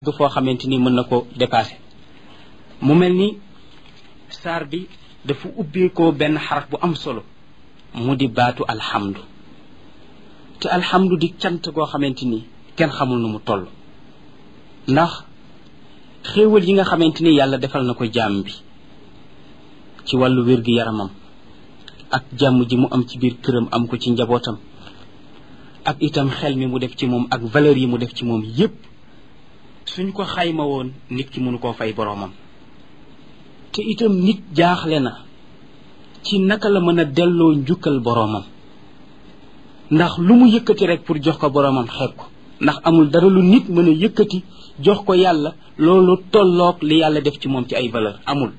foo xamante ni mën na ko dépasser mu mel ni saar bi dafa ubbeekoo benn xaraf bu am solo mu di baatu alhamdu te alhamdu di cant goo xamante ni kenn xamul nu mu toll ndax xéewal yi nga xamante ni yàlla defal na ko jaam bi ci wàllu wér-gi-yaramam ak jàmm ji mu am ci biir këram am ko ci njabootam ak itam xel mi mu def ci moom ak valeur yi mu def ci moom yépp suñ ko xayma woon nit ki mënu koo fay boroomam te itam nit jaaxle na ci naka la mën a delloo njukkal boroomam ndax lu mu yëkkati rek pour jox ko boroomam xeeb ko ndax amul dara lu nit mën a yëkkati jox ko yàlla loolu tolloog li yàlla def ci moom ci ay valeur amul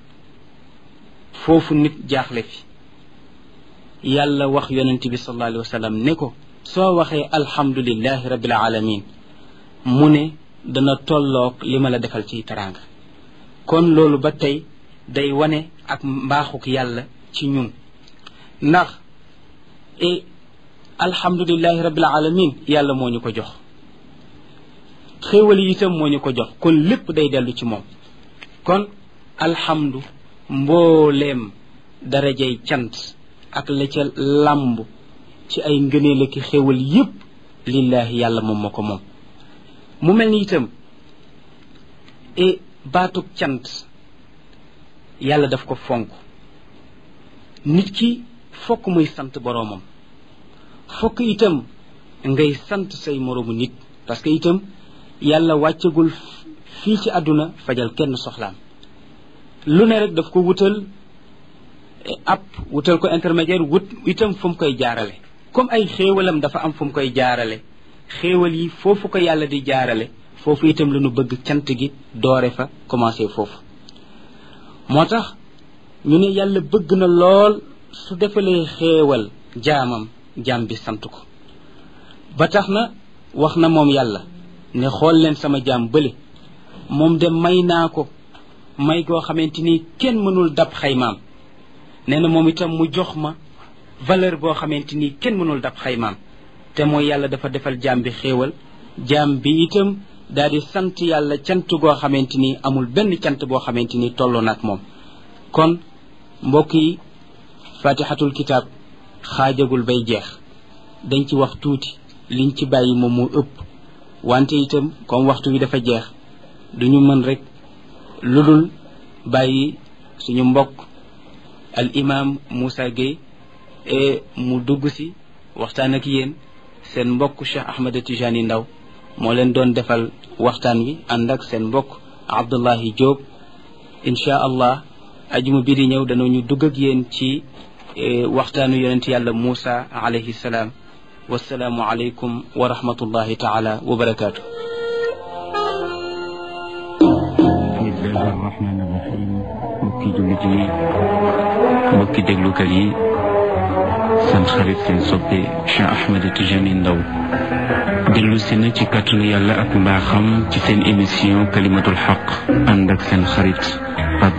foofu nit jaaxle fi yàlla wax yonent bi sallallahu alayhi wa sallam ne ko soo waxee alhamdulillahi rabbil alamin mu ne dana tolloog li ma la defal ci teraanga kon loolu ba tey day wane ak mbaaxuk yàlla ci ñun ndax e alhamdulillahi rabbil alamin yàlla moo ñu ko jox xéewal yi itam moo ñu ko jox kon lépp day dellu ci moom kon alhamdu mbooleem darajay cant ak la ca làmb ci ay ngëneel ak xéewal yépp lillahi yàlla moom moo ko moom mu mel ni itam e baatug cant yàlla daf ko fonk nit ki fokk muy sant boroomam fokk itam ngay sant say moroomu nit parce que itam yàlla wàccagul fii ci àdduna fajal kenn soxlaam lu ne rek daf ko wutal ab wutal ko intermédiaire wut itam fu mu koy jaarale comme ay xéewalam dafa am fu mu koy jaarale xéewal yi foofu ko yàlla di jaarale foofu itam la ñu bëgg cant gi doore fa commencé foofu moo tax ñu ne yàlla bëgg na lool su defalee xéewal jaamam jaam bi sant ko ba tax na wax na moom yàlla ne xool leen sama jaam bële moom de may naa ko may goo xamante ni kenn mënul dab xaymaam nee na moom itam mu jox ma valeur boo xamante ni kenn mënul dab xaymaam te mooy yàlla dafa defal jaam bi xéewal jaam bi itam daal di sant yàlla cant goo xamante ni amul benn cant boo xamante ni tolloo na ak moom kon mbokk yi fatihatul kitab xaajagul bay jeex dañ ci wax tuuti liñ ci bàyyi moom moo ëpp wante itam comme waxtu wi dafa jeex duñu mën rek lu dul bàyyi suñu mbokk al imam Moussa Gueye e mu dugg si waxtaan ak yéen seen mbokk Cheikh Ahmed Tijani Ndaw moo leen doon defal waxtaan wi ànd ak seen mbokk Abdullahi Diop incha allah ajuma bi di ñëw danañu dugg ak yéen ci waxtaanu yonent yàlla Moussa alayhi salaam wasalaamu aleykum wa rahmatullahi taala wa barakaatu. bismillahi rahmani rahim mbokki jullit yi mbokki déglukat yi seen xarit seen soppe Cheikh Ahmed Tijani Ndaw dellu si na ci kàttanu yàlla ak mbaaxam ci seen émission kalimatul xaq ànd ak seen xarit